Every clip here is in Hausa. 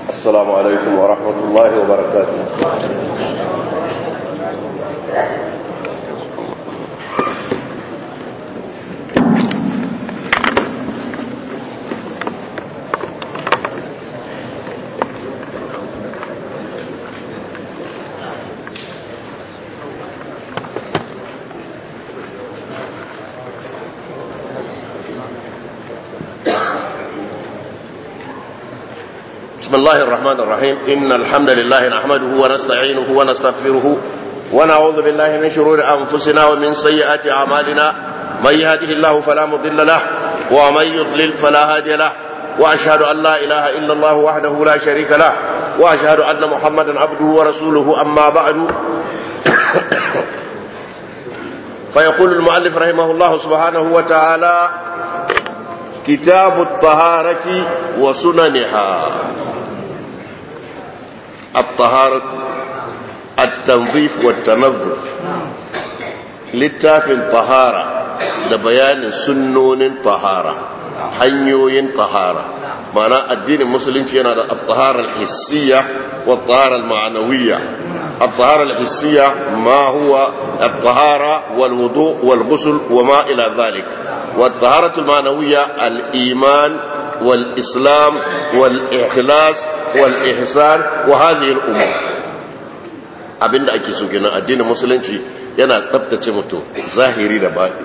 السلام عليكم ورحمة الله وبركاته بسم الله الرحمن الرحيم إن الحمد لله نحمده ونستعينه ونستغفره ونعوذ بالله من شرور أنفسنا ومن سيئات أعمالنا من يهده الله فلا مضل له ومن يضلل فلا هادي له وأشهد أن لا إله إلا الله وحده لا شريك له وأشهد أن محمدا عبده ورسوله أما بعد فيقول المؤلف رحمه الله سبحانه وتعالى كتاب الطهارة وسننها الطهارة التنظيف والتنظف littafin tahara da bayanin sunnonin tahara hanyoyin tahara mana addinin musulunci yana da at-tahara al-hissiyya wa at-tahara al-ma'nawiyya at-tahara al-hissiyya ma huwa at-tahara wal-wudu' wal-ghusl wa ma ila dhalik wa at-tahara al-ma'nawiyya al-iman wal-islam wal-ikhlas wal-ihsan wa hadhihi al-umur abinda ake so kenan addinin musulunci yana tsabtace mutum zahiri da baɗi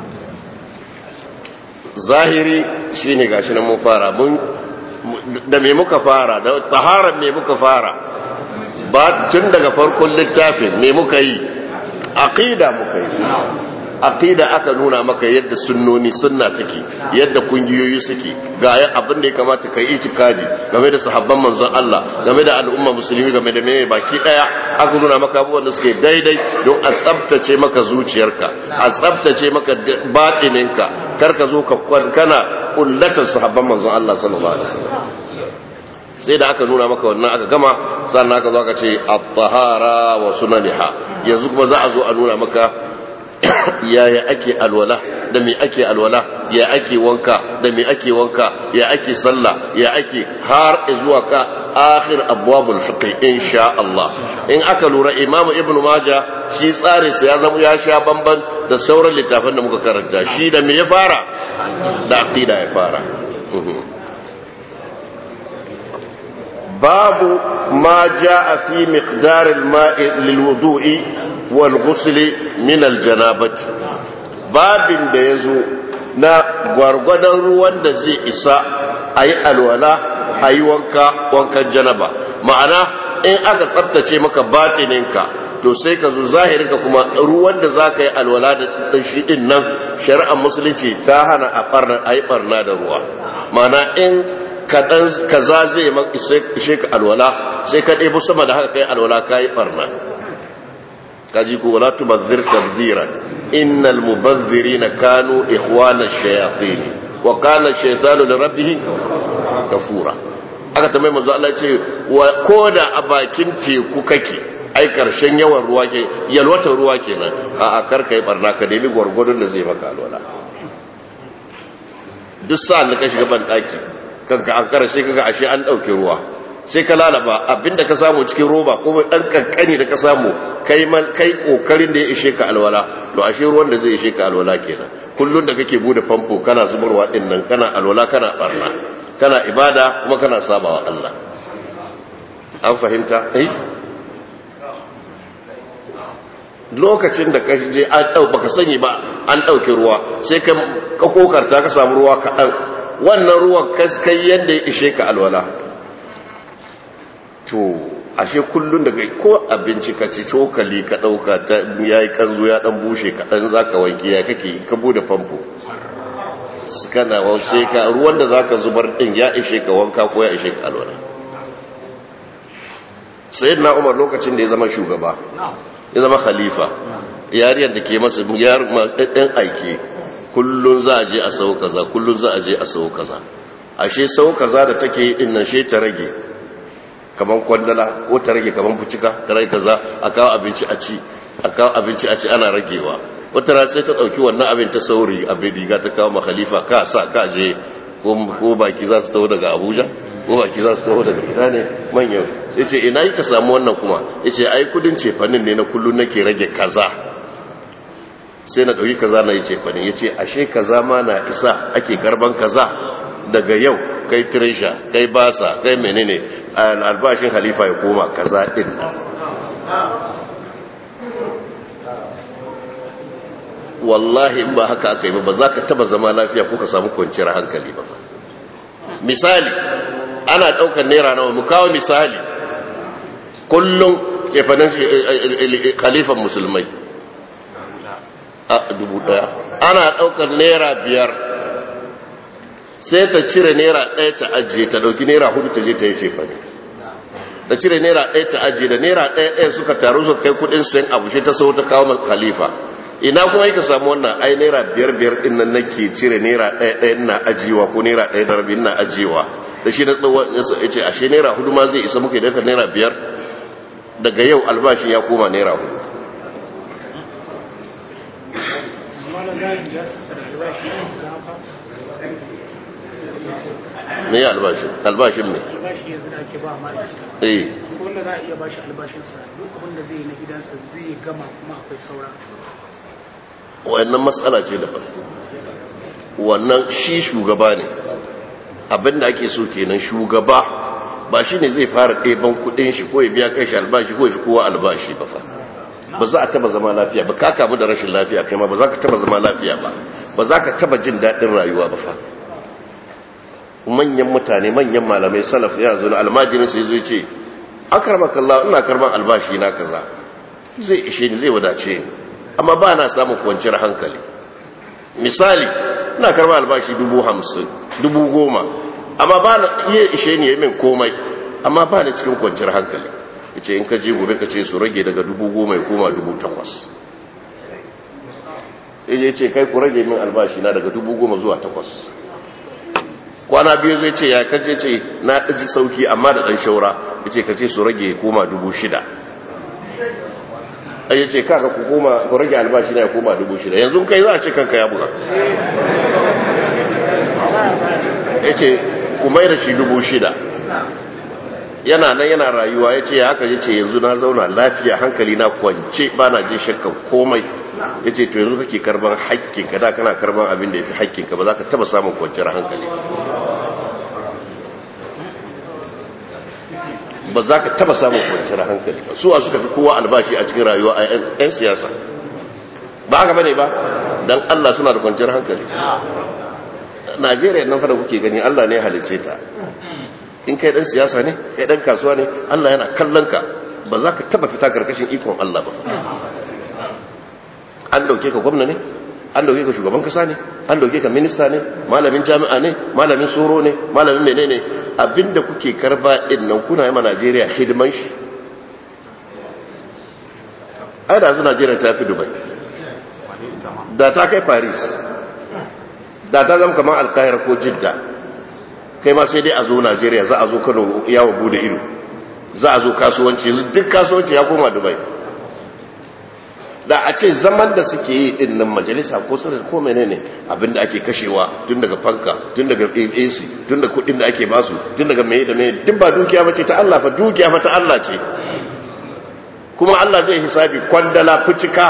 zahiri shine gashi nan mun fara mun da me muka fara da taharar me muka fara ba tun daga farkon littafin me muka yi aqida muka yi aqida aka nuna maka yadda sunnoni sunna take yadda kungiyoyi suke ga abin da ya kamata kai itikadi game da sahabban manzon Allah game da al'umma musulmi game da meye baki daya aka nuna maka abubuwan da suke daidai don a tsabtace maka zuciyarka a tsabtace maka batininka kar ka zo ka kana kullatar sahabban manzon Allah sallallahu alaihi wasallam sai da aka nuna maka wannan aka gama sannan aka zo aka ce at-tahara wa sunaniha yanzu kuma za a zo a nuna maka yaya ake alwala da me ake alwala ya ake wanka da me ake wanka ya ake sallah ya ake har zuwa ka akhir abwabul fiqh insha Allah in aka lura Imam Ibn Majah shi tsare sa ya zama ya sha bamban da sauran littafan da muka karanta shi da me ya fara da aqida ya fara babu ma jaa fi miqdar al-ma'i lil-wudu'i walghusli min aljanabati babin da yazo na gwargwadon ruwan da zai isa ayi alwala ayi wanka wankan janaba ma'ana in aka tsaftace maka batininka to sai ka zo zahirinka kuma ruwan da zaka yi alwala da shi din nan shari'ar musulunci ta hana a farna ayi barna da ruwa ma'ana in kadan kaza zai maka ishe ka alwala sai ka ɗebo sama da haka kai alwala kai barna kaji ko wala tubazzir tabzira innal mubazzirina kanu ikhwana ash-shayatin wa kana ash-shaytanu li rabbih kafura aka tambaye manzo Allah ce wa koda a bakin teku kake ai karshen yawan ruwa ke yalwatar ruwa kenan a a karka yi barna ka nemi gwargwadon da zai maka alwala duk sa'an da ka shiga ban daki kanka an kara sai kaga ashe an dauke ruwa sai ka lalaba abinda ka samu cikin roba ko dan kankani da ka samu kai man kai kokarin da ya ishe ka alwala to ashe ruwan da zai ishe ka alwala kenan kullun da kake bude famfo kana zubarwa din nan kana alwala kana barna kana ibada kuma kana sabawa Allah an fahimta eh lokacin da ka je an dau baka sani ba an dauke ruwa sai ka ka kokarta ka samu ruwa kaɗan wannan ruwan kaskai yadda ya ishe ka alwala to ashe kullun daga ko abinci ka ci cokali ka dauka ta yayi kanzo ya dan bushe ka dan zaka wanke ya kake ka bude famfo kana wace ka ruwan da zaka zubar din ya ishe ka wanka ko ya ishe ka alwala sayyidina Umar lokacin da ya zama shugaba ya zama khalifa yariyar da ke masa yar ɗan aiki kullun za a je a sau kaza kullun za a je a sau kaza ashe sau kaza da take yi din nan she ta rage kaman kwandala ko ta rage kaman fucika ta rage kaza a kawo abinci a ci a kawo abinci a ci ana ragewa wata rana sai ta dauki wannan abin ta sauri abin riga ta kawo ma khalifa ka sa ka je ko baki za su taho daga abuja ko baki za su taho daga ina ne manyan sai ce ina yi ka samu wannan kuma ya ce ai kudin cefanin ne na kullum nake rage kaza sai na ɗauki kaza na yi cefanin ya ce ashe kaza ma na isa ake karban kaza daga yau kai tirisha kai basa kai menene albashin halifa ya koma kaza ɗin wallahi in ba haka aka yi ba za ka taba zama lafiya ko ka samu kwanciyar hankali ba misali ana daukar naira nawa mu kawo misali kullum kefanin khalifan musulmai a dubu daya ana daukar naira biyar sai ta cire naira daya ta ajiye ta dauki naira hudu ta je ta yi cefane ta cire naira daya ta ajiye da naira daya daya suka taru suka kai kudin sayan abu shi ta sau ta kawo khalifa ina kuma yi ka samu wannan ai naira biyar biyar din nan nake cire naira ɗaya ɗaya ina ajiyewa ko naira ɗaya da rabi ina ajiyewa da shi na tsawon ya ce ashe naira hudu ma zai isa muka idan ka naira biyar daga yau albashin ya koma naira hudu me ya albashin albashin ne albashi yanzu da ake ba mara eh wanda za a iya bashi albashinsa duk abin da zai yi na gidansa zai gama kuma akwai saura wannan matsala ce daban wannan shi shugaba ne abinda ake so kenan shugaba ba shi ne zai fara ɗeban kudin shi ko ya biya kai shi albashi ko ya shi kowa albashi ba fa ba za a taba zama lafiya ba ka kamu da rashin lafiya kai ma ba za ka taba zama lafiya ba ba za ka taba jin daɗin rayuwa ba fa manyan mutane manyan malamai salaf ya zo na almajirin sai zo ce akarmakallah ina karban albashi na kaza zai ishe ni zai wadace ni amma ba na samun kwanciyar hankali misali ina karba albashi dubu hamsin dubu goma amma ba na iya ishe ni min komai amma ba na cikin kwanciyar hankali ya ce in ka je gobe ka ce su rage daga dubu goma ya koma dubu takwas ya ce kai ku rage min albashi na daga dubu goma zuwa takwas kwana biyu zai ce ya kace ce na ɗaji sauki amma da ɗan shaura ya ce ka ce su rage ya koma dubu shida ya ce kaka ku koma ku rage albashi na ya koma dubu shida yanzu kai za a ce kanka ya buga ya ce ku mai da shi dubu shida yana nan yana rayuwa ya ce ya haka ya ce yanzu na zauna lafiya hankali na kwance ba na jin shakkan komai ya ce to yanzu kake karban haƙƙinka da kana karban abin da ya fi haƙƙinka ba za ka taba samun kwanciyar hankali ba za ka taba samun kwanciyar hankali ba suwa suka fi kowa albashi a cikin rayuwa a 'yan siyasa ba haka bane ba don allah suna da kwanciyar hankali najeriya nan fada kuke gani allah ne halicce ta in kai dan siyasa ne kai dan kasuwa ne allah yana kallon ka ba za ka taba fita karkashin ikon allah ba an dauke ka gwamna ne an dauke ka shugaban kasa ne an dauke ka minista ne malamin jami'a ne malamin soro ne malamin menene abinda kuke karba din nan kuna yi ma Najeriya hidiman shi ai da su Najeriya ta fi Dubai da ta kai Paris da ta zama kamar Alkahira ko Jidda kai ma sai dai a zo Najeriya za a zo Kano yawon bude ido za a zo kasuwanci duk kasuwanci ya koma Dubai da a ce zaman da suke yi din nan majalisa ko sanar ko menene abinda ake kashewa tun daga fanka tun daga AC tun da kudin da ake basu tun daga meye da meye duk ba dukiya bace ta Allah fa dukiya fa ta Allah ce kuma Allah zai hisabi kwandala fucika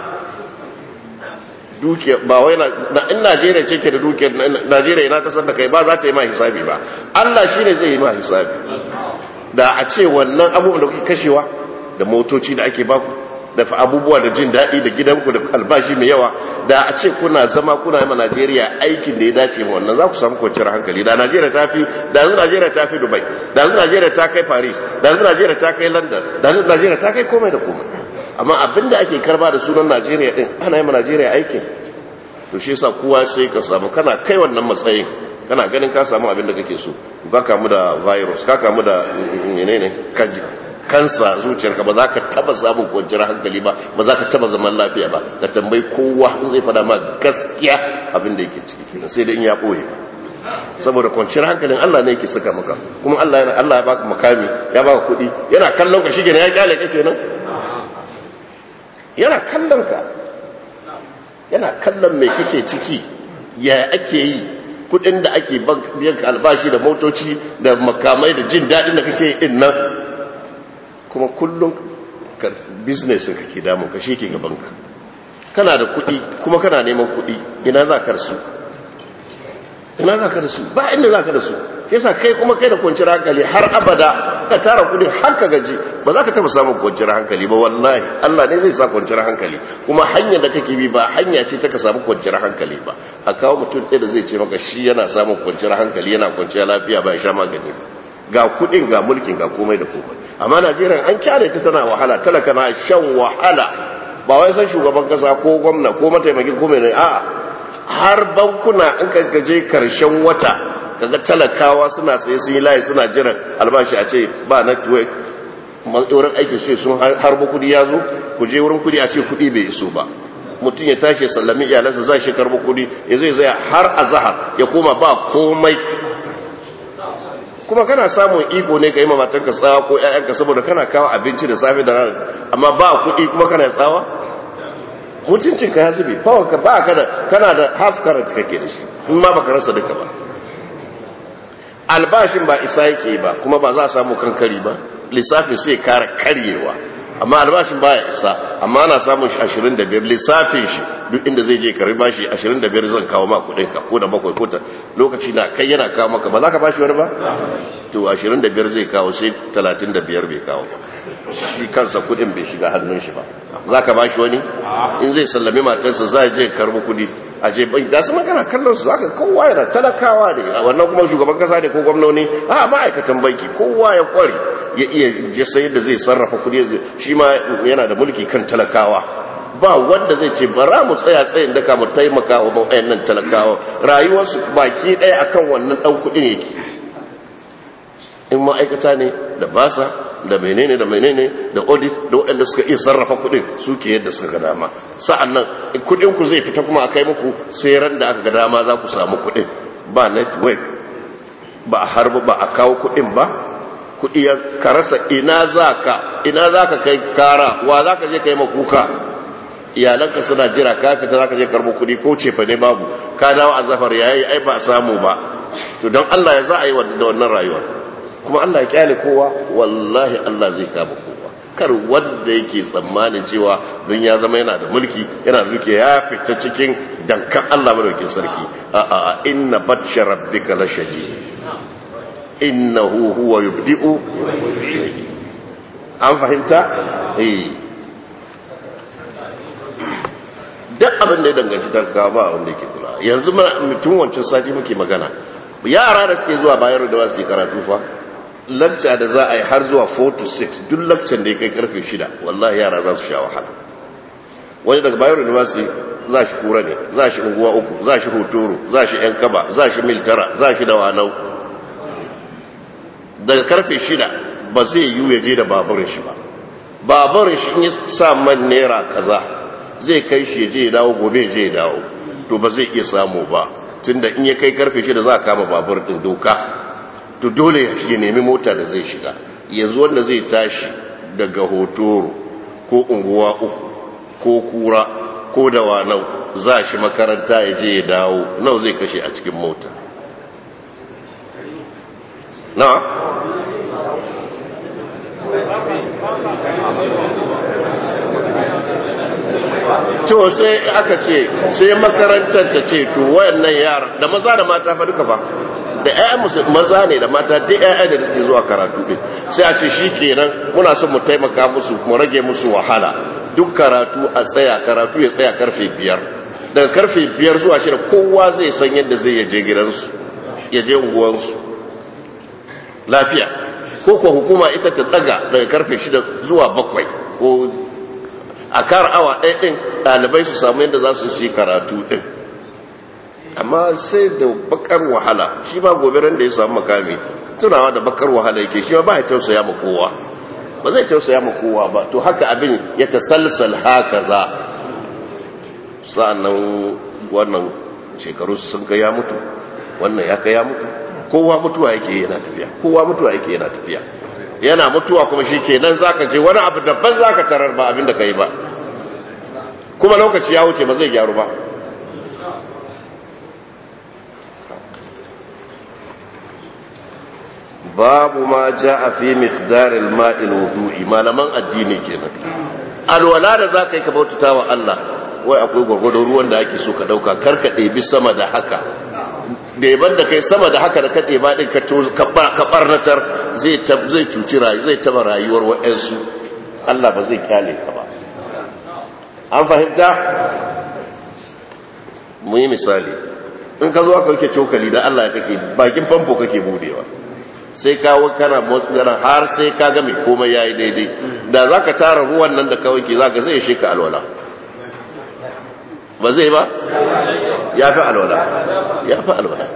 dukiya ba wai na in Najeriya ce ke da dukiyar Najeriya ina ta san da kai ba za ta yi ma hisabi ba Allah shine zai yi ma hisabi da a ce wannan abubuwan da kuke kashewa da motoci da ake baku da abubuwa da jin daɗi da gidanku da albashi mai yawa da a ce kuna zama kuna yi ma Najeriya aikin da ya dace ma wannan za ku samu kwanciyar hankali da Najeriya ta fi da yanzu Najeriya ta fi Dubai da yanzu Najeriya ta kai Paris da yanzu Najeriya ta kai London da yanzu Najeriya ta kai komai da komai amma abinda ake karba da sunan Najeriya din ana yi ma Najeriya aikin to shi yasa kowa sai ka samu kana kai wannan matsayin kana ganin ka samu abin da kake so ka kamu da virus ka kamu da menene kanji kansa zuciyarka ba za ka taba samun kwanciyar hankali ba ba za ka taba zaman lafiya ba ka tambayi kowa in zai fada ma gaskiya abin da yake ciki kenan sai dai in ya boye saboda kwanciyar hankalin Allah ne yake saka maka kuma Allah yana Allah ya baka makami ya baka kuɗi yana kallon ka shige ya kyale ka kenan yana kallon ka yana kallon me kake ciki ya ake yi kudin da ake biyan albashi da motoci da makamai da jin daɗin da kake yin nan kuma kullum business kake damun ka shi ke gabanka kana da kudi kuma kana neman kudi ina za ka rasu ina za ka rasu ba inda za ka rasu yasa kai kuma kai da kwanciyar hankali har abada ka tara kudin har ka gaji ba za ka taba samun kwanciyar hankali ba wallahi Allah ne zai sa kwanciyar hankali kuma hanyar da kake bi ba hanya ce ta ka samu kwanciyar hankali ba a kawo mutum ɗaya da zai ce maka shi yana samun kwanciyar hankali yana kwanciyar lafiya ba ya sha magani ba ga kudin ga mulkin ga komai da komai amma Najeriya an kyale ta tana wahala talaka na shan wahala ba wai san shugaban kasa ko gwamna ko mataimakin ko mai a'a har bankuna in ka gaje karshen wata kaga talakawa suna sai sun yi layi suna jiran albashi a ce ba network wurin aikin su sun harba kudi ya zo ku je wurin kudi a ce kudi bai iso ba mutum ya tashi sallami iyalansa za shi karba kudi ya zai zai har a zahar ya koma ba komai kuma kana samun iko ne ka yi mamatanka tsawa ko 'ya'yanka saboda kana kawo abinci da safe da rana amma ba kudi kuma kana tsawa mutuncinka ya zube ka ba ka da kana da half current kake da shi in ma baka rasa duka ba albashin ba isa yake ba kuma ba za a samu kankari ba lissafin sai kara karyewa amma albashin baya isa amma ana samun shi 25 lissafin shi duk inda zai je kari bashi 25 zan kawo ma kudin ka ko da bakwai ko ta lokaci na kai yana kawo maka ba za ka bashi wani ba to 25 zai kawo sai 35 bai kawo shi kansa kudin bai shiga hannun shi ba za ka bashi wani in zai sallami matarsa za a je karbi kudi a je bai da su magana kallon su zaka kowa yana talakawa ne wannan kuma shugaban kasa ne ko gwamnoni a ma'aikatan banki kowa ya kware ya iya je sai da zai sarrafa kudi shi ma yana da mulki kan talakawa ba wanda zai ce bara mu tsaya tsayin daka mu taimaka wa nan talakawa rayuwarsu baki ɗaya akan wannan ɗan kuɗin yake in ma'aikata ne da basa da menene da menene da audit da waɗanda suka iya sarrafa kuɗin suke yadda suka ga dama sa'an nan kuɗin ku zai fita kuma a kai muku sai ran da aka ga dama za ku samu kuɗin ba network ba a harba ba a kawo kuɗin ba kuɗi ya karasa ina za ka ina za ka kai kara wa za ka je kai makuka iyalanka suna jira ka fita za ka je karbo kuɗi ko cefa ne babu ka dawo a zafar yayi ai ba a samu ba to don Allah ya za a yi da wannan rayuwa kuma Allah ya kyale kowa wallahi Allah zai kama kowa kar wanda yake tsammanin cewa don ya zama yana da mulki yana da duke ya fita cikin dankan Allah madaukin sarki a a inna batsha rabbika la shadid innahu huwa yubdi'u an fahimta eh duk abin da ya danganci talakawa ba wanda yake kula yanzu mutum wancan sati muke magana yara da suke zuwa bayar da wasu ke karatu fa lakca da za a yi har zuwa 4 to 6 duk lakcan da ya kai karfe 6 wallahi yara za su sha wahala wani daga bayar university za shi kura ne za shi unguwa uku za shi hotoro za shi yan kaba za shi mil tara za shi da wanau daga karfe 6 ba zai yi ya je da baburin shi ba baburin shi in ya sa man naira kaza zai kai shi ya je ya dawo gobe ya je ya dawo to ba zai iya samu ba tunda in ya kai karfe 6 za a kama babur din doka to dole ya nemi mota da zai shiga yanzu wanda zai tashi daga hotoro ko unguwa uku ko kura ko da wanau za shi makaranta ya je ya dawo nau zai kashe a cikin mota na to sai aka ce sai makarantar ta ce to wayannan yara da maza da mata fa duka fa da ƴaƴan maza ne da mata duk ƴaƴan da suke zuwa karatu din sai a ce shikenan muna son mu taimaka musu mu rage musu wahala duk karatu a tsaya karatu ya tsaya karfe biyar daga karfe biyar zuwa shida kowa zai san yadda zai yaje gidansu ya je unguwansu lafiya ko kuwa hukuma ita ta daga daga karfe shida zuwa bakwai ko a kar awa ɗaya ɗin ɗalibai su samu yadda za su shi karatu ɗin amma sai da bakar wahala shi ba gobe ran da ya samu makami tunawa da bakar wahala yake shi ba ya tausaya ma kowa ba zai tausaya ma kowa ba to haka abin ya tasalsal haka za sa'annan wannan shekaru sun kai ya mutu wannan ya kai ya mutu kowa mutuwa yake yana tafiya kowa mutuwa yake yana tafiya yana mutuwa kuma shi ke nan zaka je wani abu daban zaka tarar ba abin da ka yi ba kuma lokaci ya wuce ba zai gyaru ba babu ma ja'a fi miqdaril ma'il wudu'i malaman addini kenan alwala da zaka yi ka bautata wa Allah wai akwai gwargwadon ruwan da ake so ka dauka kar ka ɗebi sama da haka ɗeban da kai sama da haka da ka ɗeba ɗin ka ɓarnatar zai cuci rayu zai taba rayuwar waɗansu Allah ba zai kyale ka ba an fahimta mu yi misali in ka zo aka yake cokali da Allah ya kake bakin famfo kake budewa sai kawo kana motsi yana har sai ka ga mai komai yayi daidai da zaka tara ruwan nan da ka wanke zaka zai shi ka alwala ba zai ba ya fi alwala ya fi alwala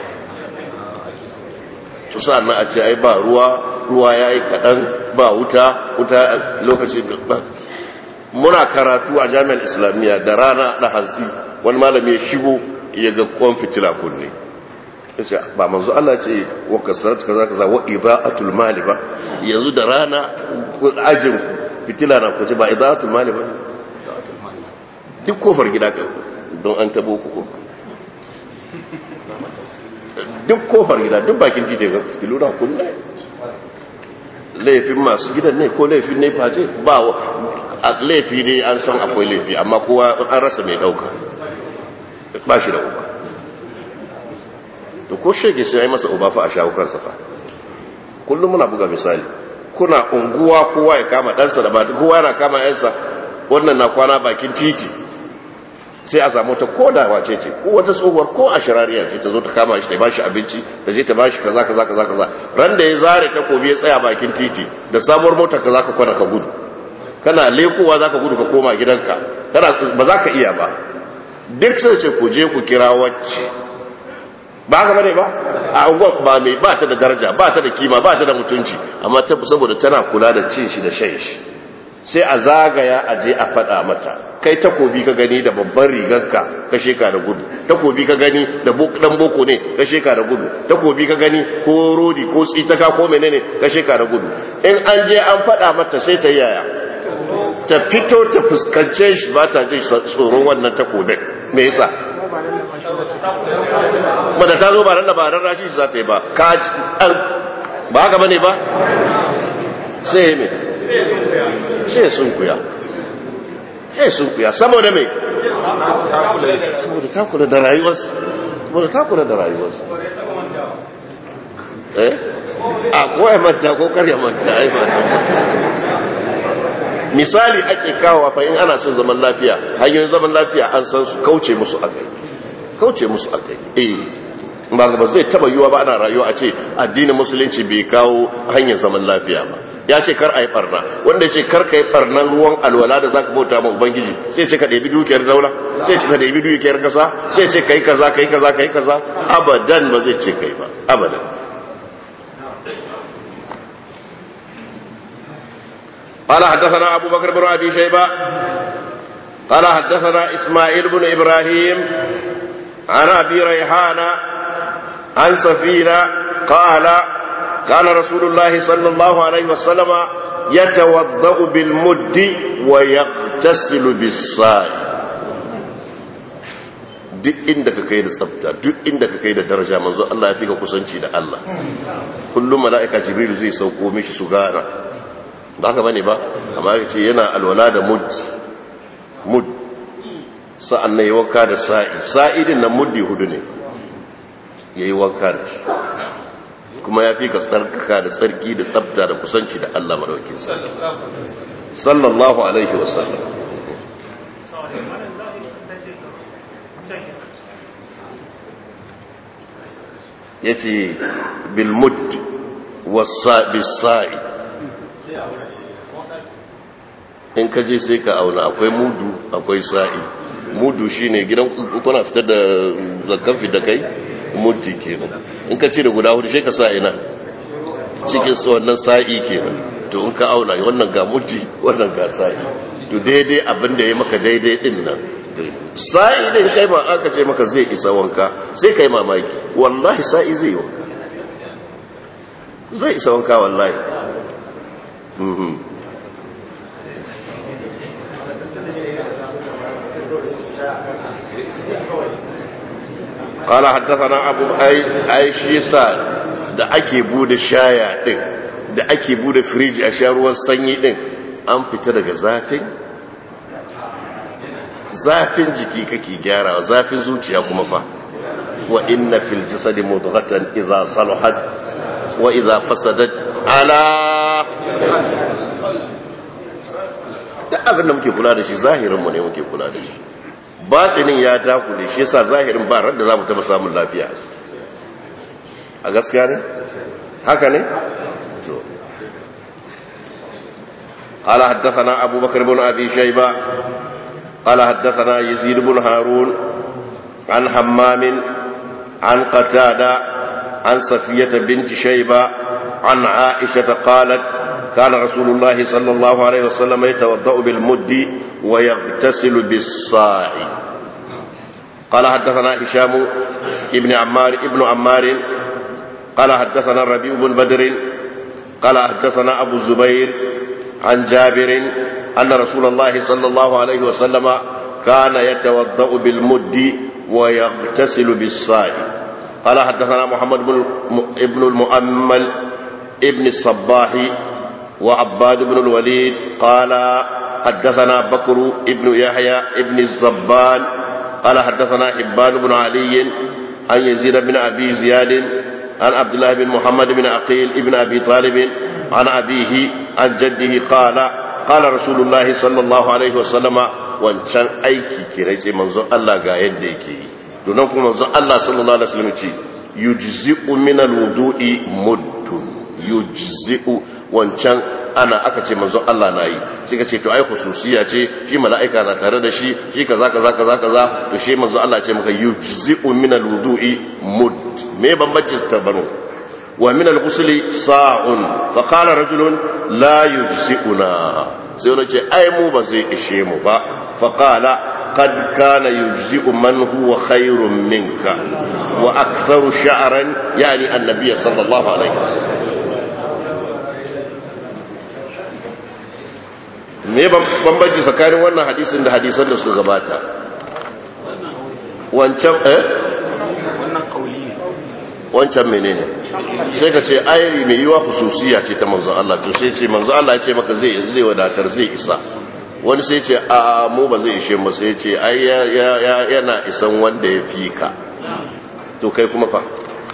to sa'an a ce ai ba ruwa ruwa yayi kadan ba wuta wuta lokaci ba muna karatu a jami'ar islamiyya da rana da hantsi wani malami ya shigo ya ga kwan fitila kunne yace ba manzo Allah ce wa kasarat kaza kaza wa idaatul mali ba yanzu da rana ajin fitila na kuce ba idaatul mali ba duk kofar gida ka don an tabo ku duk kofar gida duk bakin titi ga fitilu na kunne laifin masu gidan ne ko laifin ne face ba laifi ne an san akwai laifi amma kowa an rasa mai dauka ba shi da uba to ko shege sai ai masa uba fa a shawo kansa fa kullum muna buga misali kuna unguwa kowa ya kama ɗansa da mata kowa yana kama yansa wannan na kwana bakin titi sai a samu ta koda wace ce ko wata tsohuwar ko a shirariya ce ta zo ta kama shi ta bashi abinci ta je ta bashi kaza kaza kaza kaza ran da ya zare takobi ya tsaya bakin titi da sabuwar motar ka zaka kwana ka gudu kana lekowa zaka gudu ka koma gidanka kana ba za ka iya ba duk sai ce ku je ku kira wacce ba haka bane ba a unguwar ba mai ba ta da daraja ba ta da kima ba ta da mutunci amma ta saboda tana kula da cin shi da shan shi sai a zagaya a je a faɗa mata kai takobi ka gani da babban rigarka ka sheka da gudu takobi ka gani da dan boko ne ka sheka da gudu takobi ka gani ko rodi ko tsitaka ko menene ka sheka da gudu in an je an faɗa mata sai ta yaya ta fito ta fuskance shi ba ta jin tsoron wannan takobin me yasa ba da ta zo ba ran da ba ran rashi za ta yi ba ka an ba haka bane ba sai me sai sun kuya sai sun kuya saboda me saboda ta kula da rayuwarsa saboda ta kula da rayuwarsa eh a ko ya manta ko kar ya manta ai ba misali ake kawo fa in ana son zaman lafiya hanyoyin zaman lafiya an san su kauce musu akai kauce musu akai eh ba ba zai taba yiwa ba ana rayuwa a ce addinin musulunci bai kawo hanyar zaman lafiya ba ya ce kar a yi barna wanda ya ce kar ka yi barnan ruwan alwala da zaka bauta ma ubangiji sai ce ka ɗebi dukiyar daula sai ce ka ɗebi dukiyar kasa sai ce kai kaza kai kaza kai kaza abadan ba zai ce kai ba abadan قال حدثنا أبو بكر بن أبي شيبة قال حدثنا إسماعيل بن إبراهيم عن أبي ريحان عن سفينة قال كان رسول الله صلى الله عليه وسلم يتوضأ بالمد ويغتسل بالصاع duk inda ka kai da tsafta duk inda ka kai da daraja manzo Allah ya fi ka kusanci da Allah kullum mala'ika jibril zai sauko mishi su gana ba haka bane ba amma ya ce yana alwala da mud mud sa'an na yi wanka da sa'i sa'idin na muddi hudu ne ya yi wanka da shi kuma ya fi ka tsarkaka da tsarki da tsabta da kusanci da Allah madaukin sarki sallallahu alaihi wasallam ya ce bilmud bisa'i in ka je sai ka auna akwai mudu akwai sa'i mudu shine gidan kuna fitar da zakkan fi da kai muddi kenan in ka cire guda hudu sai ka sa ina cikin su wannan sa'i kenan to in ka auna wannan ga muddi wannan ga sa'i to daidai abin da ya maka daidai din nan sa'i din kai ma aka ce maka zai isa wanka sai kai mamaki wallahi sa'i zai yi wanka zai isa wanka wallahi قال حدثنا أبو أي أي شيسان da ake bude shaya din da ake bude firiji a sha ruwan sanyi din an fita daga zafin zafin jiki kake gyarawa zafin zuciya kuma fa wa inna fil jasadi mudghatan idza salahat wa idza fasadat ala da abin da muke kula da shi zahirin mu ne muke kula da shi batinin ya dakule shi yasa zahirin ba ran da zamu taba samun lafiya a gaskiya ne haka ne to قال حدثنا أبو بكر بن أبي شيبة قال حدثنا يزيد بن هارون عن حمام عن قتادة عن صفية بنت شيبة عن عائشة قالت كان رسول الله صلى الله عليه وسلم يتوضأ بالمد ويغتسل بالصاع قال حدثنا هشام ابن عمار ابن عمار قال حدثنا الربيع بن بدر قال حدثنا أبو الزبير عن جابر أن رسول الله صلى الله عليه وسلم كان يتوضأ بالمد ويغتسل بالصاع قال حدثنا محمد بن ابن المؤمل ابن الصباح وعباد بن الوليد قال حدثنا بكر ابن يحيى ابن الزبان قال حدثنا حبان بن علي عن يزيد بن أبي زياد عن عبد الله بن محمد بن عقيل ابن أبي طالب عن أبيه عن جده قال قال رسول الله صلى الله عليه وسلم wancan aiki kira ce manzo Allah ga yadda yake yi donan kuma manzo Allah sallallahu alaihi wasallam ce yujzi'u min alwudu'i muddun yujzi'u wancan ana aka ce manzo Allah na yi sai ka ce to ai khususiya ce shi mala'ika na tare da shi shi kaza kaza kaza kaza to shi manzo Allah ce maka yujzi'u min alwudu'i mudd me bambanci ta bano wa min al-ghusli sa'un fa qala rajulun la yujzi'una sai wani ce ai mu ba zai ishe mu ba fa qala qad kana yujzi'u man huwa khairun minka wa aktharu sha'ran yani annabi sallallahu alaihi wasallam me bambanci tsakanin wannan hadisin da hadisan da suka gabata wancan eh wannan kauli ne wancan menene sai ka ce ai mai yiwa hususiya ce ta manzon Allah to sai ce manzon Allah ya ce maka zai zai wadatar zai isa wani sai ce a mu ba zai ishe mu sai ce ai yana isan wanda ya fi ka to kai kuma fa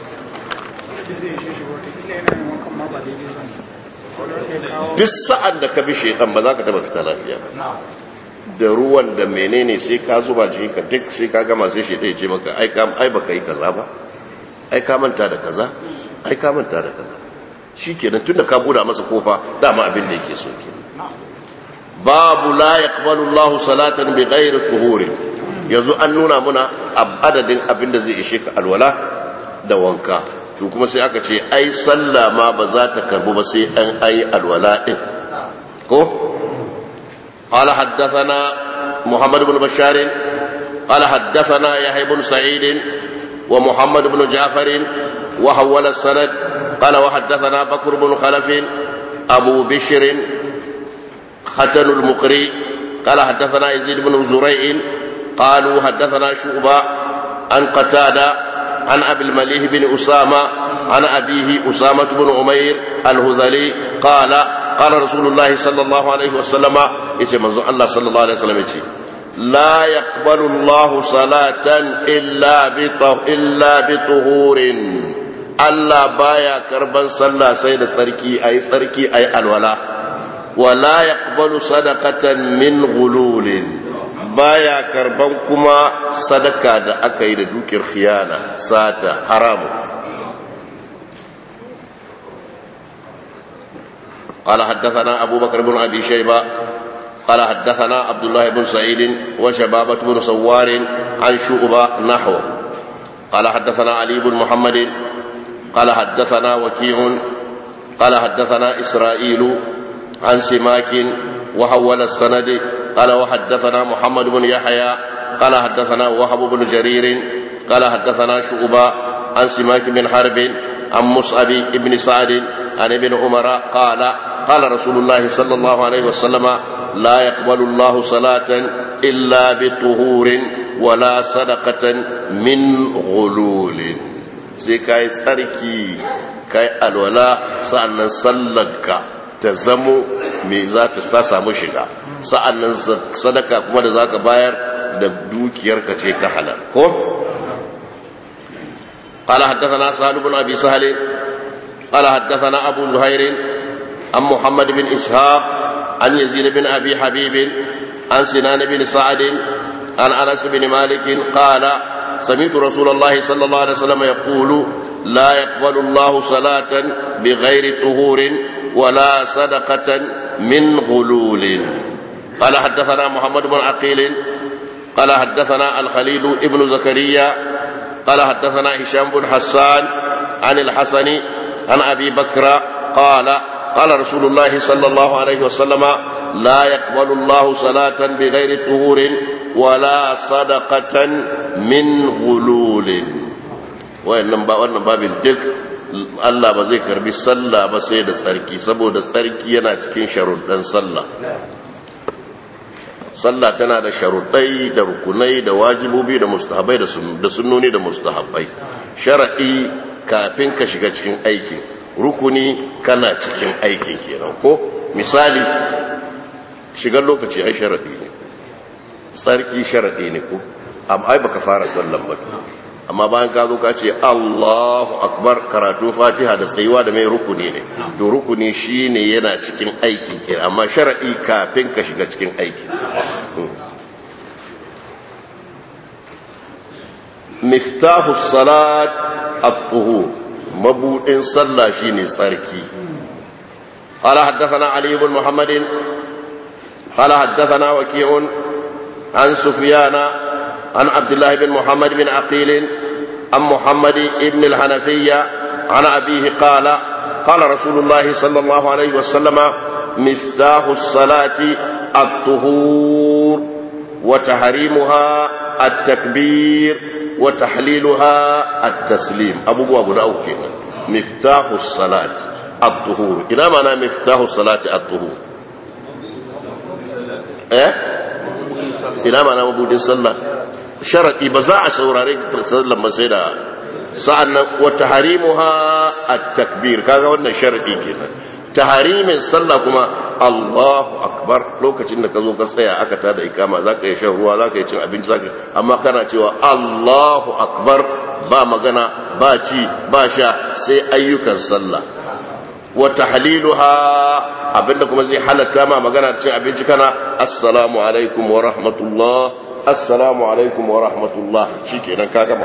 duk sa'an da ka bi shaitan ba za ka taba fita lafiya da ruwan da menene sai ka zuba jikinka duk sai ka gama sai shaitan ya ce maka ai ba ka yi kaza ba ai ka manta da kaza ai ka manta da kaza shikenan tunda ka buda masa kofa dama abin da yake so kenan babu la yaqbalu Allahu salatan bighairi tuhuri yanzu an nuna muna adadin abin da zai ishe ka alwala da wanka to kuma sai aka ce ai sallah ma ba za ta karbu ba sai an ayi alwala din ko قال حدثنا محمد بن بشار قال حدثنا يحيى بن سعيد ومحمد بن جعفر وحول السند قال وحدثنا بكر بن خلف أبو بشر ختن المقري قال حدثنا يزيد بن زريع قالوا حدثنا شعبة عن قتادة عن أبي المليه بن أسامة عن أبيه أسامة بن عمير الهذلي قال قال رسول الله صلى الله عليه وسلم يتي منظر الله صلى الله عليه وسلم يتي لا يقبل الله صلاة إلا إلا بطهور Allah baya karban sallah sai da tsarki ayi tsarki ayi alwala wala yaqbalu sadaqatan min ghululin baya karban kuma sadaka da aka yi da dukiyar khiyana sata haramu قال حدثنا أبو بكر بن أبي شيبة قال حدثنا عبد الله بن سعيد وشبابة بن سوار عن شعبة نحو قال حدثنا علي بن محمد قال حدثنا وكيع قال حدثنا إسرائيل عن سماك وحول السند قال وحدثنا محمد بن يحيى قال حدثنا وهب بن جرير قال حدثنا شعبة عن سماك بن حرب عن مصعب بن سعد عن ابن عمر قال قال رسول الله صلى الله عليه وسلم لا يقبل الله صلاة إلا بطهور ولا صدقة من غلول sai ka yi tsarki kai alwala sa'annan sallarka ta zamo me za ta samu shiga sa'annan sadaka kuma da zaka bayar da dukiyarka ce ta halal ko قال حدثنا سهل بن ابي سهل قال حدثنا ابو زهير عن محمد بن اسحاق عن يزيد بن ابي حبيب عن سنان بن سعد عن انس بن مالك قال سمعت رسول الله صلى الله عليه وسلم يقول لا يقبل الله صلاة بغير طهور ولا صدقة من غلول قال حدثنا محمد بن عقيل قال حدثنا الخليل ابن زكريا قال حدثنا هشام بن حسان عن الحسن عن أبي بكر قال قال رسول الله صلى الله عليه وسلم لا يقبل الله صلاة بغير طهور ولا صدقة من غلول wayannan ba wannan babin duk Allah ba zai karbi sallah ba sai da tsarki saboda tsarki yana cikin sharuɗan sallah sallah tana da sharuɗai da rukunai da wajibobi da mustahabai da sunnoni da mustahabai shara'i kafin ka shiga cikin aikin rukuni kana cikin aikin kenan ko misali shigar lokaci ai sharaɗi ne tsarki sharaɗi ne ko amma ai baka fara sallan ba amma bayan ka zo ka ce Allahu akbar karatu Fatiha da tsayuwa da mai rukuni ne to rukuni shine yana cikin aikin ke amma shar'i kafin ka shiga cikin aiki miftahu salat at-tuhur mabudin sallah shine tsarki قال حدثنا علي بن محمد قال حدثنا وكيع عن سفيان عن عبد الله بن محمد بن عقيل عن محمد بن الحنفية عن أبيه قال قال رسول الله صلى الله عليه وسلم مفتاح الصلاة الطهور وتحريمها التكبير وتحليلها التسليم أبو أبو داود مفتاح الصلاة الطهور إلى معنى مفتاح الصلاة الطهور إيه إلى معنى مبودين صلى sharaɗi ba za a saurare sallan ba sai da sa'annan wa taharimuha at-takbir kaga wannan sharaɗi kenan taharimin sallah kuma Allahu akbar lokacin da ka zo ka tsaya aka tada ikama zaka yi shan ruwa zaka yi cin abinci zaka amma kana cewa Allahu akbar ba magana ba ci ba sha sai ayyukan sallah wa tahliluha abinda kuma zai halatta ma magana cin abinci kana assalamu alaikum wa rahmatullah assalamu alaikum wa rahmatullah shi kenan ka gama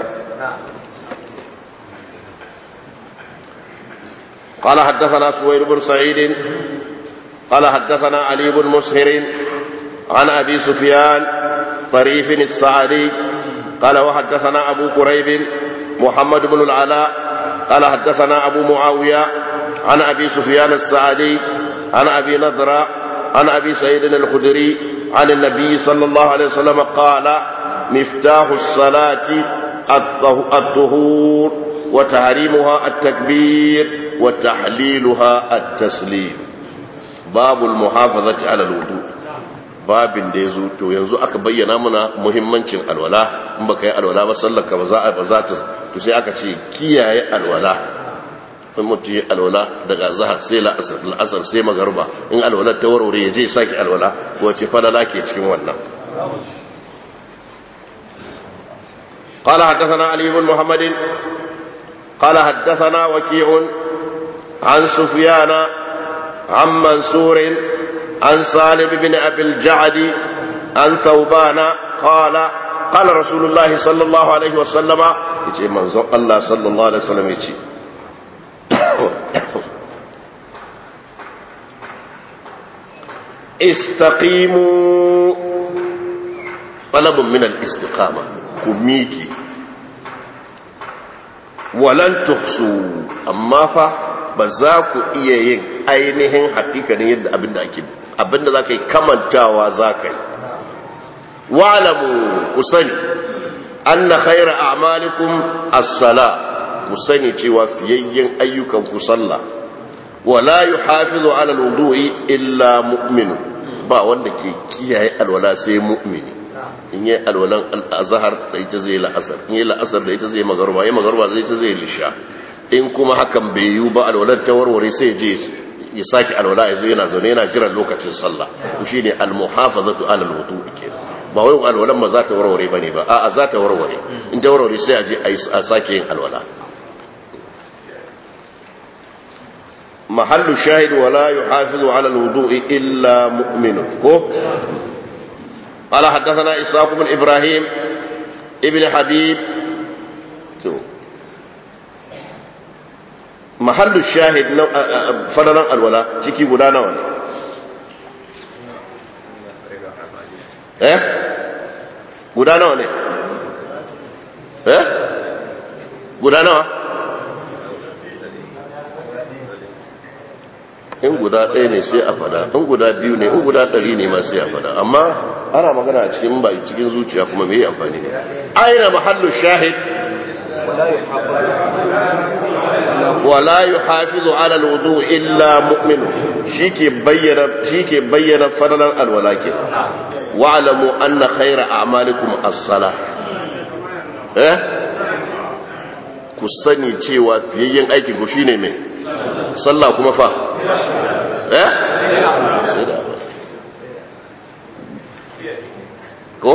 قال حدثنا سوير بن سعيد قال حدثنا علي بن مسهر عن أبي سفيان طريف السعدي قال وحدثنا أبو كريب محمد بن العلاء قال حدثنا أبو معاوية عن أبي سفيان السعدي عن أبي نضرة عن أبي سعيد الخدري عن النبي صلى الله عليه وسلم قال مفتاح الصلاة الطهور وتحريمها التكبير وتحليلها التسليم باب المحافظة على الوضوء babin da ya zo to yanzu aka bayyana muna muhimmancin alwala in baka yi alwala ba sallaka ba za ba za ta to sai aka ce kiyaye alwala in mutum yi alwala daga zahar sai la'asar la'asar sai magarba in alwala ta warware ya je sake alwala wace falala ke cikin wannan قال حدثنا علي بن محمد قال حدثنا وكيع عن سفيان عن منصور عن سالم بن أبي الجعد عن ثوبان قال قال رسول الله صلى الله عليه وسلم يجي منظر الله صلى الله عليه وسلم يجي استقيموا طلب من الاستقامة كميكي ولن تحصوا أما فا بذاكو إيين ainihin hakikanin yadda abinda ake abinda za ka yi kamantawa za ka yi wa'alamu ku sani an na khaira a'malikum as-sala ku sani cewa fiyayyen ayyukan ku sallah wala yuhafizu ala al-wudu'i illa mu'minu ba wanda ke kiyaye alwala sai mu'mini in yi alwalan al-azhar da ita zai la'asar in yi la'asar da ita zai magarba yi magarba zai ita zai lisha in kuma hakan bai yiwu ba alwalar ta warware sai je ya sake alwala ya zo yana zaune yana jiran lokacin sallah to shine almuhafazatu ala alwudu kenan ba wai alwalan ma za ta warware bane ba a'a za ta warware in ta warware sai a je a sake yin alwala mahallu shahid wala yuhafizu ala alwudu illa mu'min ko قال حدثنا إسحاق بن إبراهيم ابن حبيب محل الشاهد فلنا الولاء تكي غدانا ولا eh guda nawa ne eh guda nawa in guda ɗaya ne sai a fada in guda biyu ne in guda ɗari ne ma sai a fada amma ana magana a cikin ba cikin zuciya kuma mai amfani ne aina mahallu shahid wala yuhafizu ala alwudu illa mu'min shike bayyana shike bayyana fadalan alwalaki wa'lamu anna khayra a'malikum as-salah eh ku sani cewa fiyayyen aikin ku shine me sallah kuma fa eh ko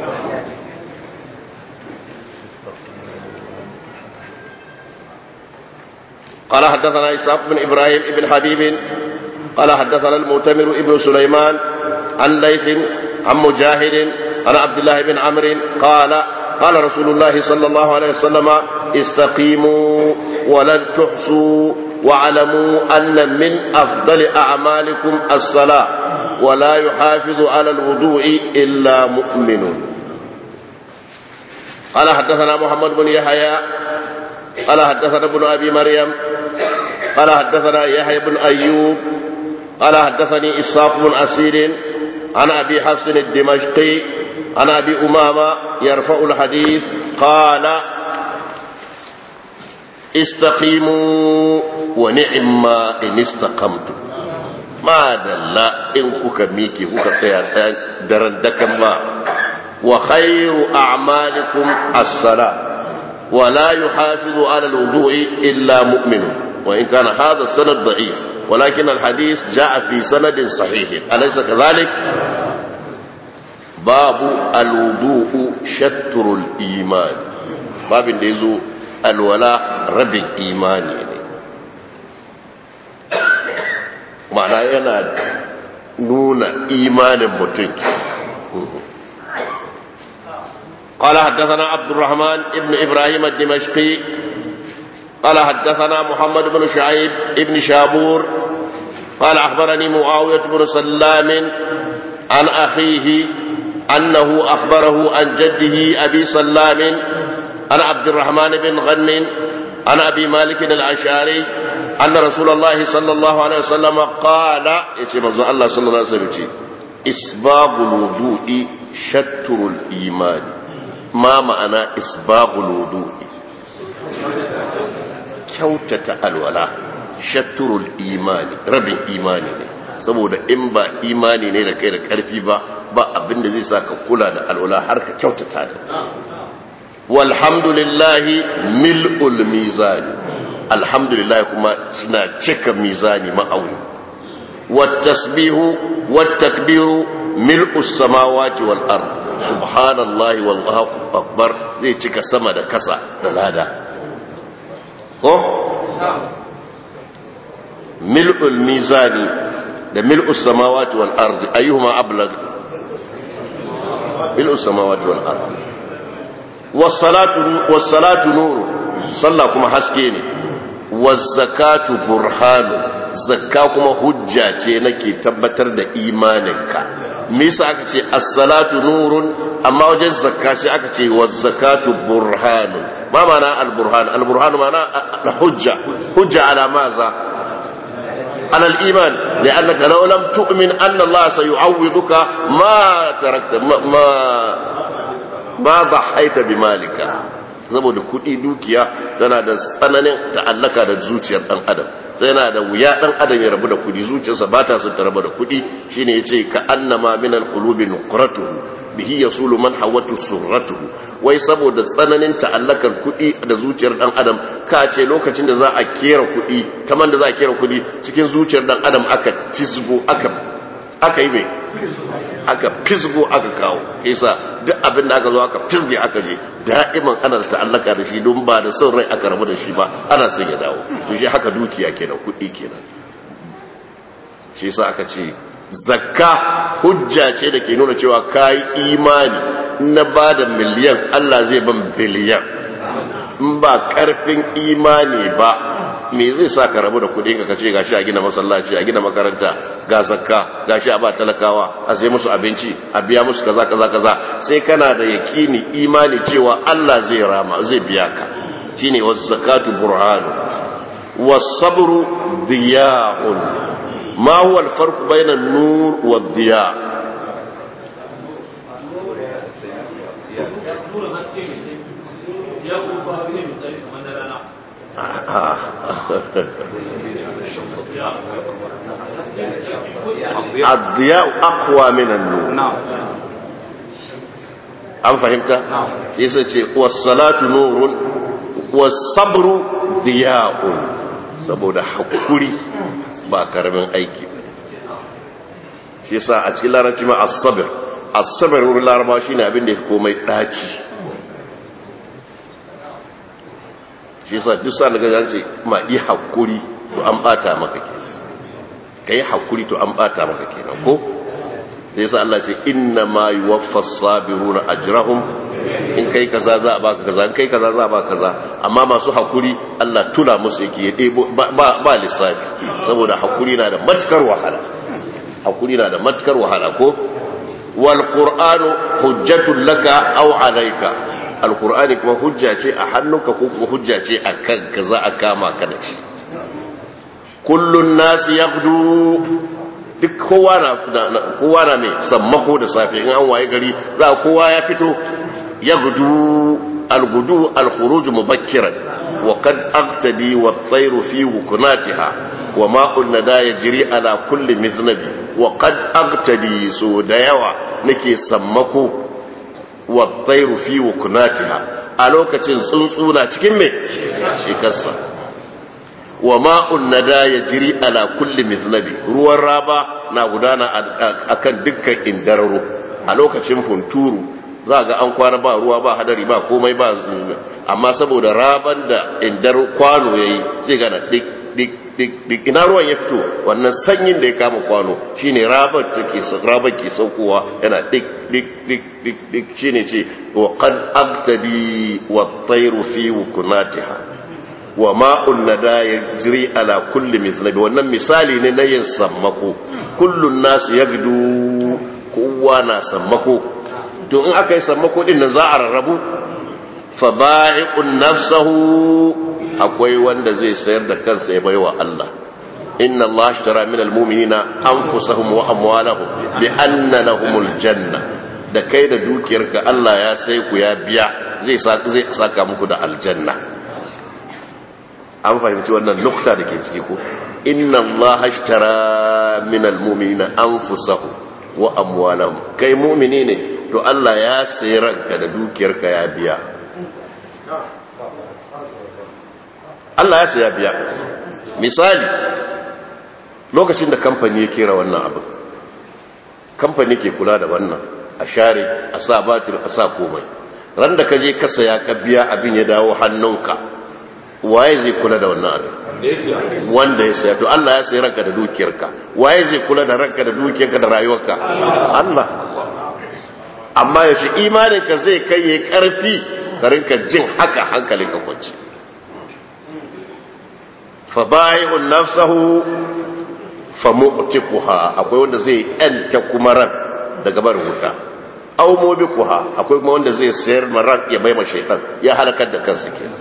قال حدثنا إسحاق بن إبراهيم بن حبيب قال حدثنا المؤتمر ابن سليمان عن ليث عن مجاهد عن عبد الله بن عمرو قال قال رسول الله صلى الله عليه وسلم استقيموا ولن تحصوا واعلموا أن من أفضل أعمالكم الصلاة ولا يحافظ على الوضوء إلا مؤمن قال حدثنا محمد بن يحيى قال حدثنا ابن أبي مريم قال حدثنا يحيى بن أيوب قال حدثني إسحاق بن أسير عن أبي حفص الدمشقي عن أبي أمامة يرفع الحديث قال استقيموا ونعم إن استقمتم ما دل إن كوكا ميكي كوكا قياسا درن دكم با وخير أعمالكم الصلاة ولا يحافظ على الوضوء إلا مؤمن وإن كان هذا السند ضعيف ولكن الحديث جاء في سند صحيح أليس كذلك باب الوضوء شتر الإيمان باب يزو الولاء رب الإيمان معنى yana nuna imanin mutum قال حدثنا عبد الرحمن ابن إبراهيم الدمشقي قال حدثنا محمد بن شعيب ابن شابور قال أخبرني معاوية بن سلام عن أخيه أنه أخبره عن جده أبي سلام عن عبد الرحمن بن غن عن أبي مالك الأشعري أن رسول الله صلى الله عليه وسلم قال الله صلى الله عليه وسلم إسباب الوضوء شتر الإيمان ما معنى إسباب الوضوء kyautata alwala shatturul imani rabin imani ne saboda in ba imani ne da kai da karfi ba ba abin da zai sa ka kula da alwala har ka kyautata da walhamdulillahi mil'ul mizani alhamdulillah kuma suna cika mizani ma'auni wattasbihu wattakbiru mil'us samawati wal ard subhanallahi wallahu akbar zai cika sama da kasa da lada ko mil'ul mizani da mil'us samawati wal ardi ayyuhuma ablag mil'us samawati wal ardi was salatu was salatu nur sallah kuma haske ne was zakatu burhanu zakka kuma hujja ce nake tabbatar da imaninka me yasa aka ce as-salatu nurun amma wajen zakka sai aka ce was zakatu burhanun ما معنى البرهان البرهان معنى الحجة حجة على ماذا على الإيمان لأنك لو لم تؤمن أن الله سيعوضك ما تركت ما ما, ما ضحيت بمالك saboda kuɗi dukiya tana da tsananin ta'allaka da zuciyar ɗan adam tana da wuya ɗan adam ya rabu da kuɗi zuciyarsa ba ta son ta rabu da kuɗi shine yace ka annama min alqulubi nuqratuhu bihi yasulu man hawatu surratuhu wai saboda tsananin ta'allakar kuɗi da zuciyar dan adam ka ce lokacin da za a kera kuɗi kamar da za a kera kuɗi cikin zuciyar dan adam aka tisgo aka aka yi mai aka fisgo aka kawo isa duk abin da aka zo aka fisge aka je da'iman ana da ta'allaka da shi don ba da son rai aka rabu da shi ba ana son ya dawo to shi haka dukiya kenan kuɗi kenan shi yasa aka ce zakka hujja ce da ke nuna cewa kayi imani na ba da miliyan Allah zai ban biliyan in ba karfin imani ba me zai sa ka rabu da kudin ka kace gashi a gina masallaci a gina makaranta ga zakka gashi a ba talakawa a sai musu abinci a biya musu kaza kaza kaza sai kana da yakini imani cewa Allah zai rama zai biya ka shine was zakatu burhanu was sabru diya'un ما هو الفرق بين النور والضياء الضياء أقوى من النور نعم an fahimta? yasa ce wasalatu nurun wasabru diya'un saboda hakuri ba karamin aiki shi sa a cikin larabci ma as-sabr as-sabr wurin larabawa shine abin da yake komai daci shi sa duk sa daga zance ma yi hakuri to an bata maka kenan kai hakuri to an bata maka kenan ko sai sa Allah ce inna ma yuwaffas sabiruna ajrahum in kai kaza za a baka kaza in kai kaza za a baka kaza amma masu hakuri Allah tula musu yake ya debo ba ba lissafi saboda hakuri na da matukar wahala hakuri na da matukar wahala ko wal qur'anu hujjatul laka aw alayka al qur'ani kuma hujja ce a hannunka ko kuma hujja ce a kanka za a kama ka da shi kullun nasi yaghdu duk kowa na kowa na mai sammako da safe in an waye gari za kowa ya fito ya gudu algudu alkhuruj mubakkiran wa qad aqtadi wa at-tayru fi wukunatiha wa ma'un nada yajri ala kulli miznabi wa qad aqtadi so da yawa nake sammako wa at-tayru fi wukunatiha a lokacin tsuntsuna cikin me shekarsa wa ma'un nada ya jiri ala kulli miznabi ruwan raba na gudana a kan dukkan indararo a lokacin funturu za ga an kwana ba ruwa ba hadari ba komai ba amma saboda raban da indar kwano ya yi zai gana dik dik dik dik ina ruwan ya fito wannan sanyin da ya kama kwano shine raban take raban ke saukowa yana dik dik dik dik dik shine ce wa qad aqtadi wa tayru fi wukunatiha wa ma'un nada ya jiri ala kulli mislabi wannan misali ne na yin sammako kullun nasu ya gudu kowa na sammako to in aka yi sammako din nan za a rarrabu fa ba'i'un nafsahu akwai wanda zai sayar da kansa ya baiwa Allah inna Allah ashtara min almu'minina anfusahum wa amwalahum bi anna lahumul janna da kai da dukiyarka Allah ya sai ku ya biya zai saka muku da aljanna an fahimci wannan nukta da ke ciki ko inna Allah ashtara min almu'minina anfusahum wa amwalahum kai mu'mini ne to Allah ya sayi ranka da dukiyarka ya biya Allah ya saya biya misali lokacin da kamfani ya kera wannan abu kamfani ke kula da wannan a share a sa batir a sa komai ran da ka je ka saya ka biya abin ya dawo hannunka waye zai kula da wannan abin wanda ya saya to Allah ya sayi ranka da dukiyarka waye zai kula da ranka da dukiyarka da rayuwarka Allah amma yaushe imaninka zai kai yayi karfi ka rinka jin haka hankalinka kwance fa bai'un nafsahu fa mu'tiquha akwai wanda zai yanta kuma ran daga barin wuta aw mubiquha akwai kuma wanda zai sayar maran ya bai ma shaytan ya halakar da kansa kenan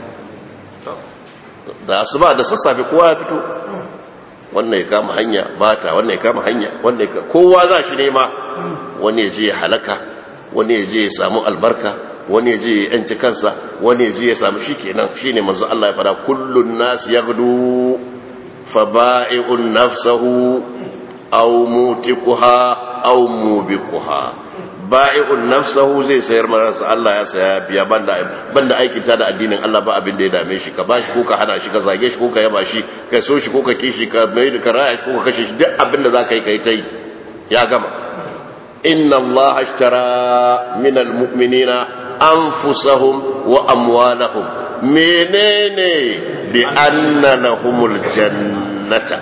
da asuba da sassafe kowa ya fito wannan ya kama hanya bata wannan ya kama hanya wannan ya kowa za shi nema wani ya je ya halaka wani ya je ya samu albarka wani ya je ya yanci kansa wani ya je ya samu shi kenan shi ne manzo Allah ya fada kullun nas yaghdu fa ba'i'un nafsahu aw mutiquha aw mubiquha ba'i'un nafsahu zai sayar marasa Allah ya saya biya banda banda aikin ta da addinin Allah ba abin da ya dame shi ka bashi ko ka hana shi ka zage shi ko ka yaba shi ka so shi ko ka kishi ka mai da karaya shi ko ka kashe shi duk abin da zaka yi kai tai ya gama inna Allah ashtara min almu'minina anfusahum wa amwalahum menene bi anna lahumul jannata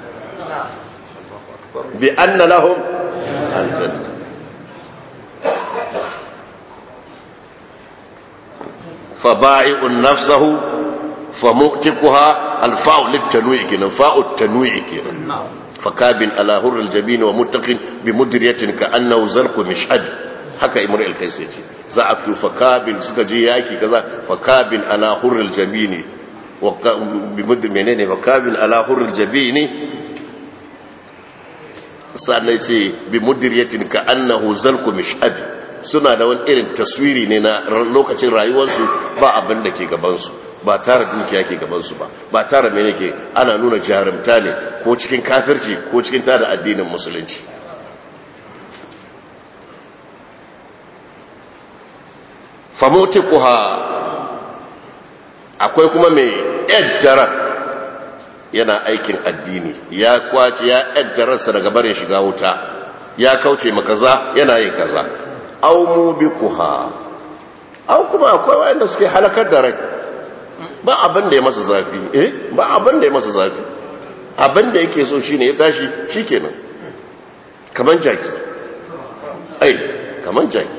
bi anna lahum aljanna فبائع نفسه فمؤتكها الفاء للتنويع كنا فاء التنويع كنا فكاب على هر الجبين ومتق بمدرية كأنه زرق مشهد haka imar alkais ya ce za a fito fakabin suka je yaki kaza fakabin ala hurrul jabini bi mudd menene fakabin ala hurrul jabini sannan ce bi mudriyatin ka annahu zalku mishhad suna da wani irin taswiri ne na lokacin rayuwarsu ba abin da ke gabansu ba tara dukiya ke gabansu ba ba tara mene ke ana nuna jarumta ne ko cikin kafirci ko cikin tada addinin musulunci famotikuha akwai kuma mai yajjarar yana aikin addini ya kwace ya yajjararsa daga barin shiga wuta ya kauce makaza yana yin kaza au mubikuha au kuma akwai wanda suke halakar da rai ba abin da ya masa zafi eh ba abin da ya masa zafi abin da yake so shine ya tashi shikenan kaman jaki ai kaman jaki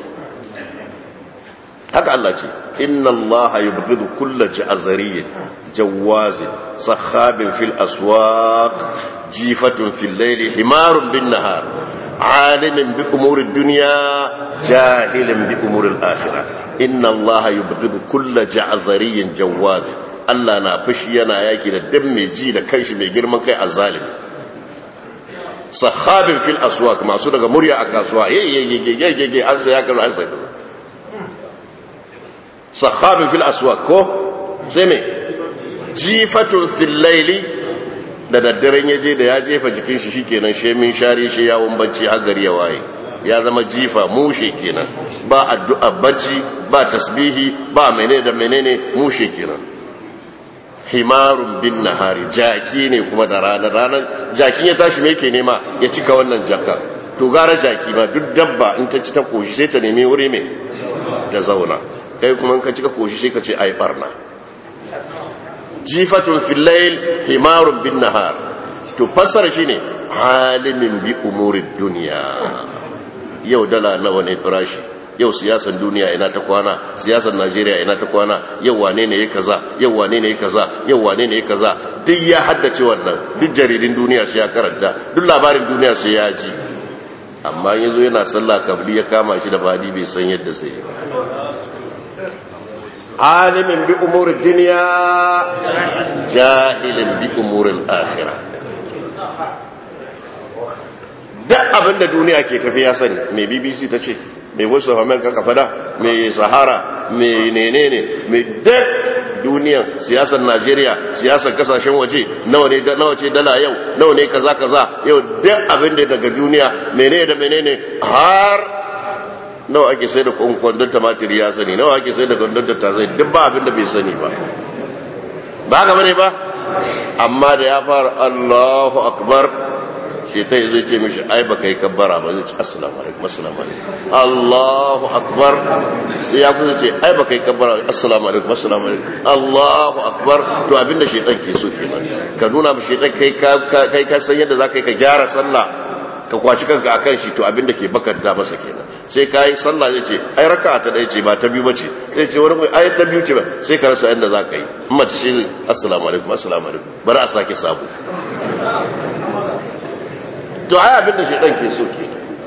haka Allah ce inna Allah yubghidu kulla ja'zariyyin jawazin sakhabin fil aswaq jifatun fil layli himarun bin nahar عالم بأمور الدنيا جاهل بأمور الآخرة إن الله يبغض كل جعذري جواز Allah na fushi yana yaki da dan mai ji da kanshi mai girman kai a zalimi sahabin fil aswaq masu daga murya a kasuwa yayyayyayyayyayy an sai kaza an sai kaza sahabin fil aswaq ko sai me jifatun fil layli da daddaren ya je da ya jefa jikin shi shikenan shemin share shi yawon bacci har gari ya waye ya zama jifa mushe kenan ba addu'a bacci ba tasbihi ba menene da menene mushe kenan himarun bin nahari jaki ne kuma da ranar ranar jakin ya tashi me yake nema ya cika wannan jaka to gara jaki ma duk dabba in ta ci ta koshi sai ta nemi wuri mai ta zauna kai kuma in ka cika koshi sai ka ce ai barna jifatun filayil himarun bin nahar to fassara shine halimin bi umurid duniya yau dala nawa ne farashi yau siyasan duniya ina ta kwana siyasan najeriya ina ta kwana yau wane ne ya kaza yau wane ne ya kaza yau wane ne ya kaza duk ya haddace wannan duk jaridin duniya sai ya karanta duk labarin duniya sai ya ji amma yazo yana sallah kabli ya kama shi da badi bai san yadda sai ya عالم بأمور الدنيا جاهل بأمور الآخرة duk abin da duniya ke tafi ya sani mai bbc ta ce mai voice of america ka fada mai sahara mai nenene mai duk duniyan siyasar najeriya siyasar kasashen waje nawa ne nawa ce dala yau nawa ne kaza kaza yau duk abin da daga duniya menene da menene har nawa ake sai da kwandon tumatir ya sani nawa ake sai da kwandon tattasai duk ba abin da bai sani ba ba gaba ne ba amma da ya fara allahu akbar shetai zai ce mishi ai ba kai kabbara ba zai ce assalamu alaikum assalamu alaikum allahu akbar sai ya kusa ce ai ba kai kabbara assalamu alaikum assalamu alaikum allahu akbar to abin da shetan ke so kenan ka nuna mu shetan kai ka san yadda za ka yi ka gyara sallah ka kwaci kanka akan shi to abinda ke bakanta masa kenan sai ka yi sallah zai ce ai raka ta ɗaya ce ba ta biyu ba ce zai ce wani ai ta biyu ce ba sai ka rasa yadda za ka yi mace shi assalamu alaikum assalamu alaikum bari a sake sabo to ai abinda shi ɗan ke so ke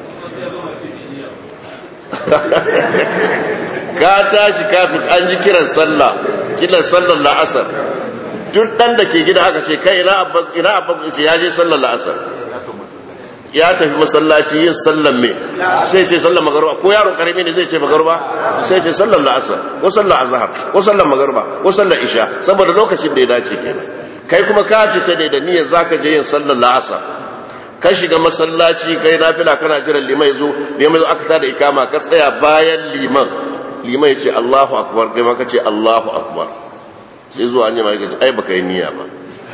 ka tashi kafin an ji kiran sallah kiran sallar la'asar duk ɗan da ke gida aka ce kai ina abban ce ya je sallar la'asar ya tafi masallaci yin sallan me sai ce sallan magaruba ko yaro karami ne zai ce magaruba sai ce sallan la'asar ko sallan azhar ko sallan magaruba ko sallan isha saboda lokacin da ya dace kenan kai kuma ka fita ne da niyyar zaka je yin sallan la'asar ka shiga masallaci kai nafila kana jiran liman yazo liman yazo aka tada ikama ka tsaya bayan liman liman yace Allahu akbar kai ma kace Allahu akbar sai zuwa an jima kace ai baka yi niyya ba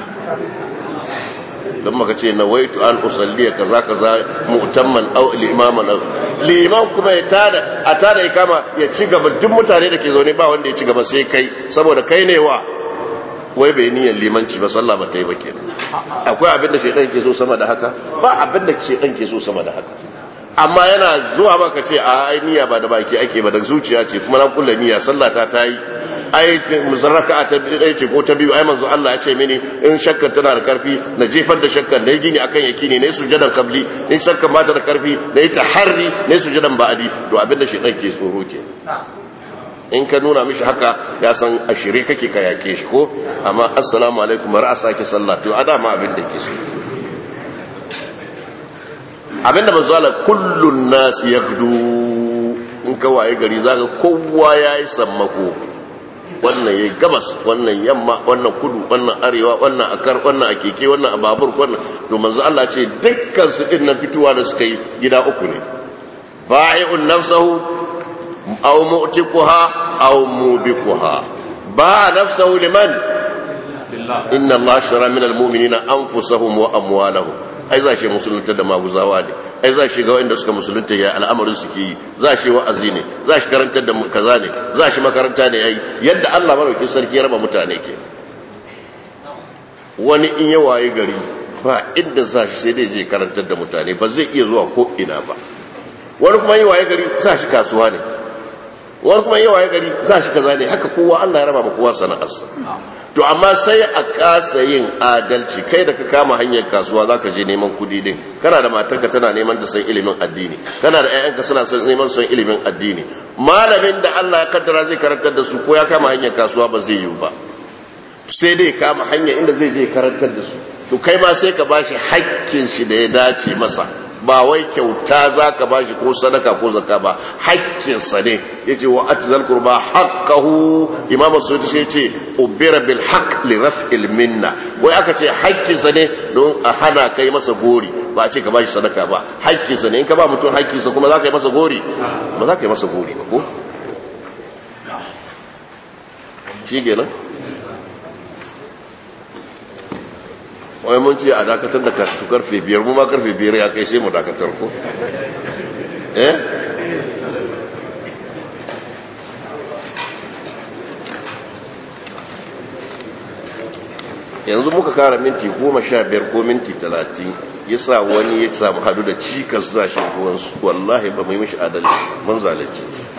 dan maka ce nawaitu an usalliya kaza kaza mu'tamman aw limaman aw liman kuma ya tada a tada ikama ya ci gaba duk mutane da ke zaune ba wanda ya ci gaba sai kai saboda kai ne wa wai bai niyyar limanci ba sallah ba ta yi ba kenan akwai abin da shaidan ke so sama da haka ba abin da shaidan ke so sama da haka amma yana zuwa maka ce a ai niyya ba da baki ake ba da zuciya ce kuma na kulla niyya sallah ta ta yi ai musarraka ta ɗaya ce ko ta biyu ai manzo Allah ya ce mini in shakkar tana da karfi na jefar da shakkar na yi gini akan yakini ne sujadan kabli in shakkar ba ta da karfi na yi taharri ne sujadan ba'adi to abin da shaidan ke tsoro ke in ka nuna mishi haka ya san a shirye kake ka yake shi ko amma assalamu alaikum bari a sake sallah to adama abin da ke so abinda manzo Allah kullun nas yaghdu in ka waye gari zaka kowa yayi sammako wannan yayi gabas wannan yamma wannan kudu wannan arewa wannan akar wannan akeke wannan ababur wannan to manzo Allah ce dukkan su din nan fituwa da suka yi gida uku ne ba'i'un nafsahu aw mu'tiquha aw mubikuha ba nafsahu liman inna Allah shara min almu'minina anfusahum wa amwalahum ai za shi musulunta da maguzawa ne ai za shi ga wanda suka musulunta ya al'amarin suke yi za shi wa'azi ne za shi karantar da kaza ne za shi makaranta ne yayi yadda Allah maraukin sarki ya raba mutane ke wani in ya waye gari ba inda za shi sai dai je karantar da mutane ba zai iya zuwa ko ina ba wani kuma yi waye gari za shi kasuwa ne wani kuma yi waye gari za shi kaza ne haka kowa Allah ya raba ma kowa sana'arsa to amma sai a kasa yin adalci kai da ka kama hanyar kasuwa za ka je neman kudi din kana da matarka tana neman ta san ilimin addini kana da 'ya'yanka suna son neman san ilimin addini malamin da Allah ya kaddara zai karantar da su ko ya kama hanyar kasuwa ba zai yi ba sai dai kama hanya inda zai je karantar da su to kai ma sai ka bashi hakkin shi da ya dace masa ba wai kyauta za ka ba shi ko sadaka ko zaka ba haƙƙinsa ne ya ce wa atizal kurba haƙƙahu imam sudi sai ce ubira bil haqq li raf'il minna wai aka ce haƙƙinsa ne don a hana kai masa gori ba a ce ka ba shi sadaka ba haƙƙinsa ne in ka ba mutum haƙƙinsa kuma za ka yi masa gori ba za ka yi masa gori ba ko shi kenan wai mun ce a dakatar da karatu karfe biyar mu ma karfe biyar ya kai sai mu dakatar ko eh yanzu muka kara minti goma sha biyar ko minti talatin ya sa wani ya samu hadu da cikas za shi ruwansu wallahi ba mai mishi adalci mun zalunci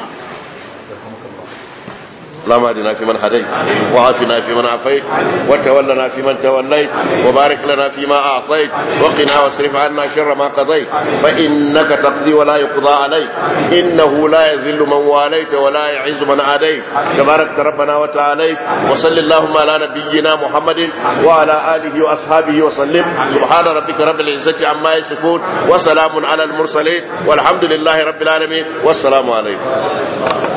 اللهم اهدنا فيمن هديت وعافنا فيمن عافيت وتولنا فيمن توليت وبارك لنا فيما اعطيت وقنا واصرف عنا شر ما قضيت فانك تقضي ولا يقضى عليك انه لا يذل من واليت ولا يعز من عاديت تبارك ربنا وتعالى وصل اللهم على نبينا محمد وعلى اله واصحابه وسلم سبحان ربك رب العزه عما يصفون وسلام على المرسلين والحمد لله رب العالمين والسلام عليكم